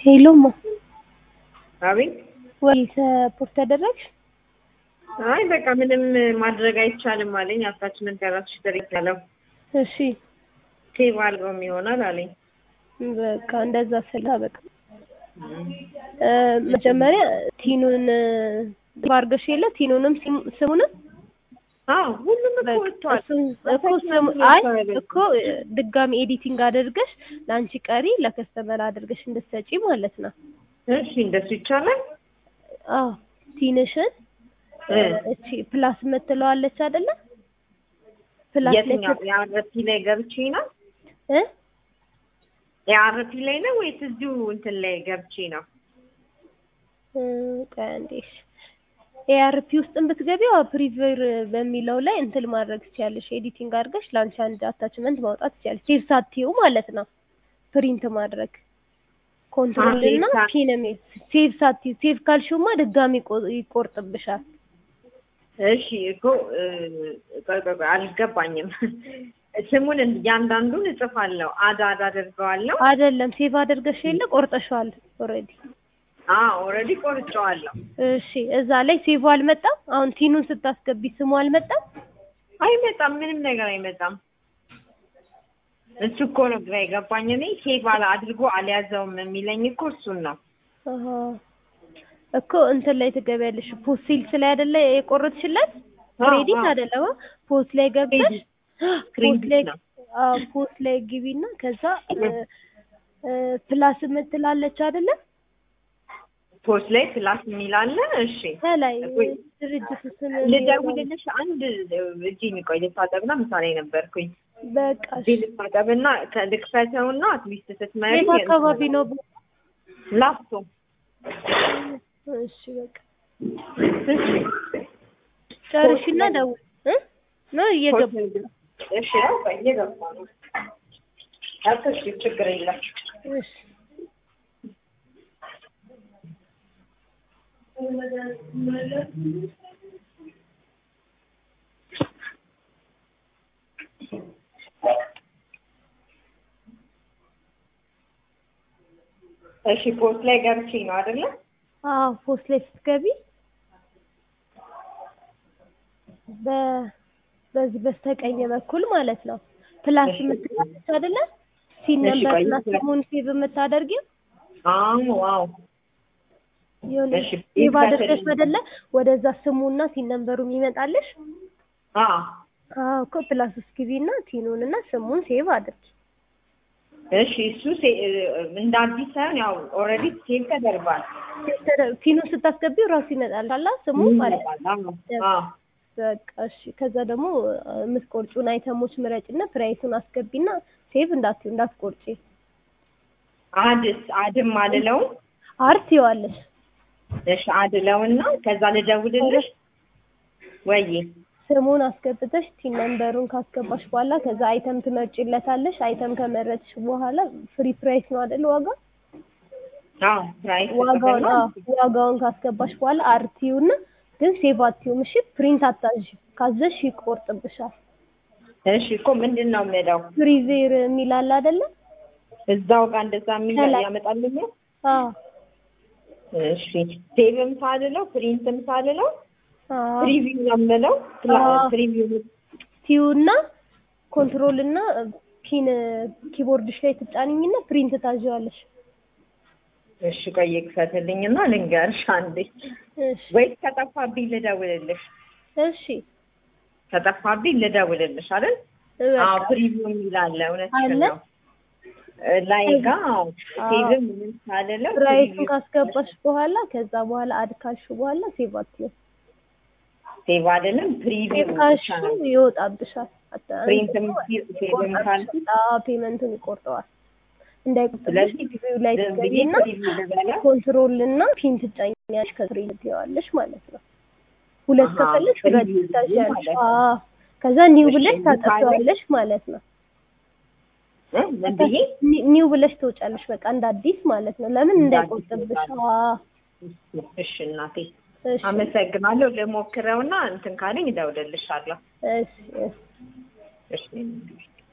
ሄሎማ አቤት ወይ ሰፖርት ተደረግሽ? አይ በቃ ምንም ማድረግ አይቻልም አለኝ። አታችመንት ከራስሽ ትሪት ያለው እሺ ሴቭ አልበም ይሆናል አለኝ። በቃ እንደዛ ስላ በቃ እ መጀመሪያ ቲኑን ባርገሽ የለ ቲኑንም ሲም- ስሙንም አዎ ሁሉም እኮ ወጥቷል። እሱን እኮ ስሙ አይ እኮ ድጋሚ ኤዲቲንግ አድርገሽ ለአንቺ ቀሪ ለከስተመር አድርገሽ እንድትሰጪ ማለት ነው። እሺ እንደሱ ይቻላል። አዎ ቲንሽን እ እቺ ፕላስ የምትለዋለች አይደለ? ፕላስ ላይ የትኛው የአረፒ ላይ ገብቼ ነው? እ የአረፒ ላይ ነው ወይስ እዚሁ እንትን ላይ ገብቼ ነው? እ ቆይ አንዴ እሺ ኤአርፒ ውስጥም ብትገቢው ፕሪቪር በሚለው ላይ እንትን ማድረግ ትችያለሽ። ኤዲቲንግ አድርገሽ ለአንቺ አንድ አታችመንት ማውጣት ትችያለሽ። ሴቭ ሳትይው ማለት ነው። ፕሪንት ማድረግ ኮንትሮል አዎ፣ እና ሴቭ ሳ- ፒንም ሴቭ ሳትይው ሴቭ ካልሽውማ ድጋሚ ቆ- ይቆርጥብሻል። እሺ እኮ እ፣ ቆይ ቆይ ቆይ አልገባኝም። ስሙን እያንዳንዱን እጽፋለሁ፣ አድ አድ አደርገዋለሁ። አይደለም ሴቭ አድርገሽ የለ ቆርጠሻል ኦልሬዲ። አዎ ኦልሬዲ ቆርጬዋለሁ። እሺ እዛ ላይ ሴቭ አልመጣም። አሁን ቲኑን ስታስገቢ ስሙ አልመጣም። አይመጣም፣ ምንም ነገር አይመጣም። እሱ እኮ ነው ግራ የገባኝ። እኔ ሴቭ አላ አድርጎ አልያዘውም የሚለኝ እኮ እሱን ነው። አሃ እኮ እንትን ላይ ትገቢያለሽ። ፖስት ሴልስ ላይ አይደለ የቆረጥሽለት አዎ፣ ክሬዲት አዎ። አይደለም ፖስት ላይ ገብተሽ ክሬዲት ፖስት ክሬዲት ላይ ነው። አዎ ፖስት ላይ ግቢና ከዛ እ፣ እ፣ ፕላስ የምትላለች አይደለ ፖስት ላይ ፕላስ የሚል አለ። እሺ ከላይ ወይ ድርጅቱ ስም ልደውልልሽ። አንድ እጅ የሚቆይ ልታጠብና ምሳሌ ነበርኩኝ። በቃ እሺ። እዚህ ልታጠብና ልክፈተውና አትሊስት ስትመሪ የት አካባቢ ነው? ላፍቶ እሺ በቃ ጨርሽና ደውል እ ነው እየገባ እሺ ያው እየገባ ነው። አትሽ ችግር የለም። እሺ እሺ ፖስት ላይ ገብቼ ነው አይደለ? አዎ ፖስት ላይ ስትገቢ በ በዚህ በስተቀኝ በኩል ማለት ነው ፕላስ እሺ። የምትላለች አይደለ ሲን እሺ፣ ነምበር እና ቆይ፣ ስሙን ሴቭ የምታደርጊው አዎ ዋው የሆነ እሺ፣ ሴቭ ይክፈትልኝ። አድርገሽ አይደለ ወደዛ ስሙና ሲን ነምበሩ የሚመጣልሽ አዎ አዎ እኮ ፕላስ ውስጥ ግቢና ቲኑን እና ስሙን ሴቭ አድርጊ እሺ እሱ ሴ- እንደ አዲስ ሳይሆን ያው ኦልሬዲ ሴቭ ተደርጓል። ቲኑን ስታስገቢው ራሱ ይመጣል አላ ስሙ ማለት ነው። አዎ በቃ እሺ። ከዛ ደግሞ የምትቆርጩን አይተሞች ምረጭና ፕራይሱን አስገቢና ሴቭ እንዳትዪው እንዳትቆርጪ። አድስ አድም አልለውም። አርት ይዋለሽ እሺ አድለውና ከዛ ልደውልልሽ ወይ ስሙን አስገብተሽ ቲን ነምበሩን ካስገባሽ በኋላ ከዛ አይተም ትመርጪለታለሽ። አይተም ከመረጥሽ በኋላ ፍሪ ፕራይስ ነው አይደል ዋጋ አዎ ፕራይስ ዋጋውን አዎ ዋጋውን ካስገባሽ በኋላ አርቲውና ግን ሴቭ አትይውም። እሺ ፕሪንት አታዥ ካዘሽ ይቆርጥብሻል። እሺ እኮ ምንድን ነው የምለው ፍሪዜር የሚል አለ አይደለ? እዛው ጋር እንደዛ የሚል ከላይ። ያመጣልኛል። አዎ እሺ ሴቭም ሳልለው ፕሪንትም ሳልለው አዎ ፕሪቪው ነው የምለው አዎ። ፕሪቪው ቲዩና ኮንትሮል እና ፒን ኪቦርድሽ ላይ ትጫንኝና ፕሪንት ታዥዋለሽ። እሺ ቆይ ክፈትልኝና ልንገርሽ አንዴ እሺ ወይስ ከጠፋብኝ ልደውልልሽ እሺ ከጠፋብኝ ልደውልልሽ አይደል አዎ በቃ ፕሪቪው የሚል አለ እውነት አለ? ነው እ ላይ ጋ አዎ። ሴቭም ምንም ሳልለው ፕራይሱን ፕሪቪው ካስገባሽ በኋላ ከዛ በኋላ አድ ካልሽ በኋላ ሴቭ አትይው። ሴቭ አይደለም ፕሪቪው ሴቭ ካልሽ ይወጣብሻል። አታ- ፕሪንትም ሴቭም ካልኩ አዎ ፔመንቱን ይቆርጠዋል። እንዳይቆርጥብሽ ስለዚህ ጊዜው ላይ ዝም ብዬ ትገቢና ፕሪቪው ልበላ ኮንትሮል እና ፒን ትጫኛለሽ ከስሪ ትይዋለሽ ማለት ነው። ሁለት አሃ፣ ከፈለሽ ሁለት ፕሪቪው ትታዣለሽ። ማለት ነው። አዎ ከዛ ኒው እሺ፣ ብለሽ ኒው ታጠፊዋለሽ ማለት ነው። እ ምን ብዬ ኒ- ኒው ብለሽ ትወጫለሽ በቃ እንደ አዲስ ማለት ነው። ለምን እንደ አዲስ እንዳይቆርጥብሽ። እወጣለሁ። አዎ እሺ እናቴ እሺ አመሰግናለሁ። ልሞክረውና እንትን ካለኝ እደውልልሻለሁ። እሺ እሺ እሺ